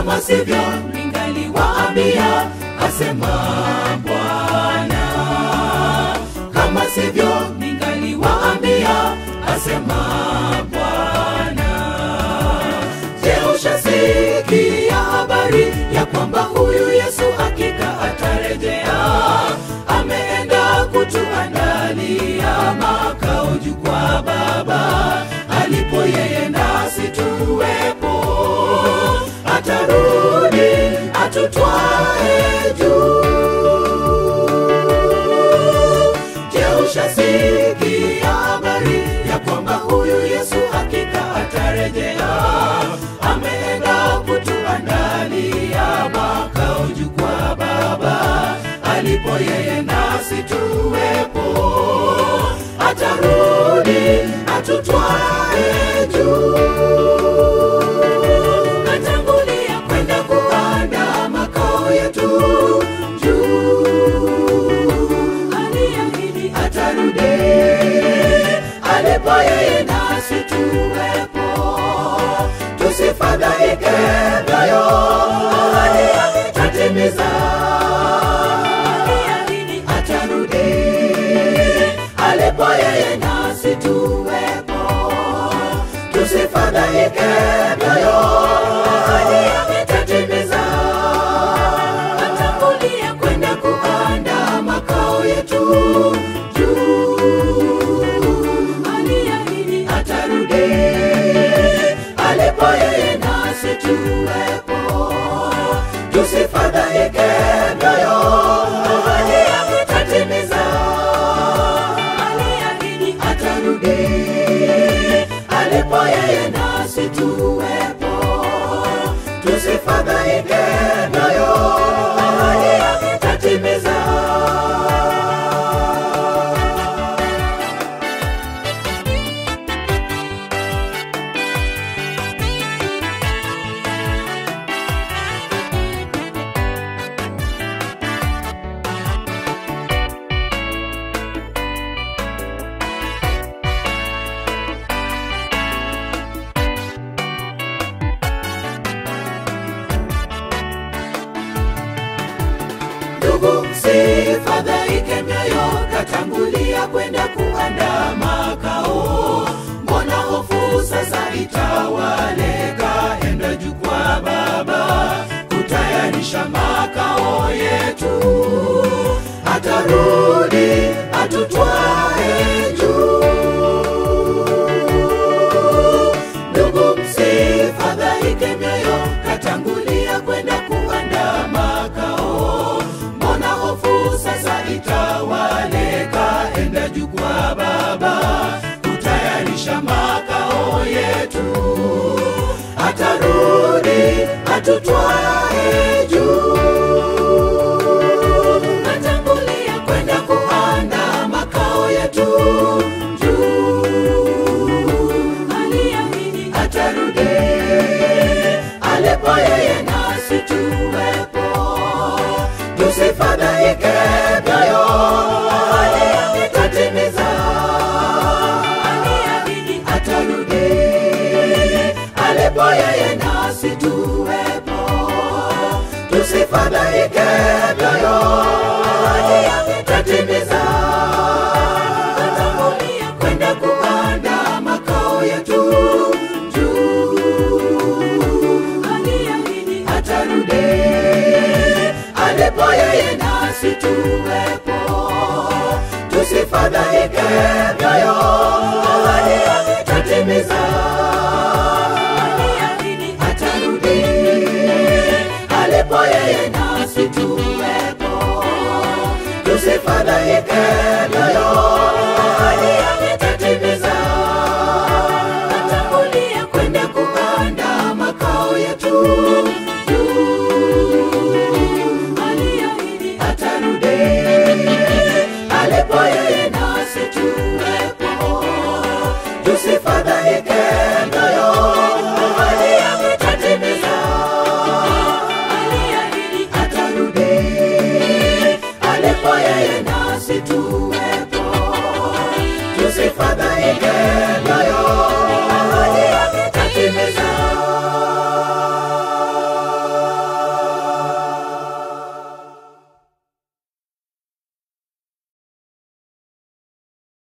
kama sivyo ningaliwaambia, asema Bwana. Kama sivyo ningaliwaambia, asema Bwana. Je, ushasikia habari ya kwamba huyu Yesu hakika atarejea? Ameenda kutuandalia makao juu kwa Baba, alipo yeye nasi tuwepo. Atarudi atutwae juu. Je, ushasikia habari ya kwamba huyu Yesu hakika atarejea? Ameenda kutuandalia makao juu kwa Baba, alipo yeye nasi tuwepo. Atarudi atutwae juu. Atangulia kwenda kuandaa makao yetu juu. Aliahidi atarudi, alipo yeye nasi tuwepo. Tusifadhaike moyo, ahadi yake tatimiza. Aliahidi atarudi, alipo yeye nasi tuwepo. Tusifadhaike moyo, ahadi yake tatimiza. Atangulia kwenda kuandaa makao yetu juu. Aliahidi atarudi, alipo yeye nasi tuwepo. Tusifadhaike moyo, ahadi yake tatimiza. Aliahidi atarudi, alipo yeye nasi tuwepo. Tusifadhaike moyo, ahadi yake tatimiza. Ndugu, msifadhaike mioyo, katangulia kwenda kuandaa makao. Mbona hofu sasa itawale? Kaenda juu kwa Baba kutayarisha makao yetu. Atarudi atutwae juu. Ndugu, msifadhaike mioyo, katangulia kwenda kuandaa makao. Mbona hofu sasa itawale? Kaenda juu kwa Baba kutayarisha makao yetu. Atarudi atutwae juu. Atangulia kwenda kuandaa makao yetu juu. Aliahidi atarudi, alipo yeye nasi tuwepo. Tusifadhaike moyo, ahadi yake tatimiza. Aliahidi atarudi, alipo yeye nasi tuwepo. Tusifadhaike moyo, ahadi yake tatimiza. Atangulia kwenda kuandaa makao yetu juu. Aliahidi atarudi, alipo yeye nasi tuwepo. Tusifadhaike moyo, ahadi yake tatimiza. Aliahidi atarudi, alipo yeye nasi tuwepo. Tusifadhaike moyo, ahadi yake tatimiza. Atangulia kwenda kuandaa makao yetu juu. Aliahidi atarudi, alipo yeye nasi tuwepo. Tusifadhaike moyo, ahadi yake tatimiza. Aliahidi atarudi, alipo yeye nasi tuwepo. Tusifadhaike moyo,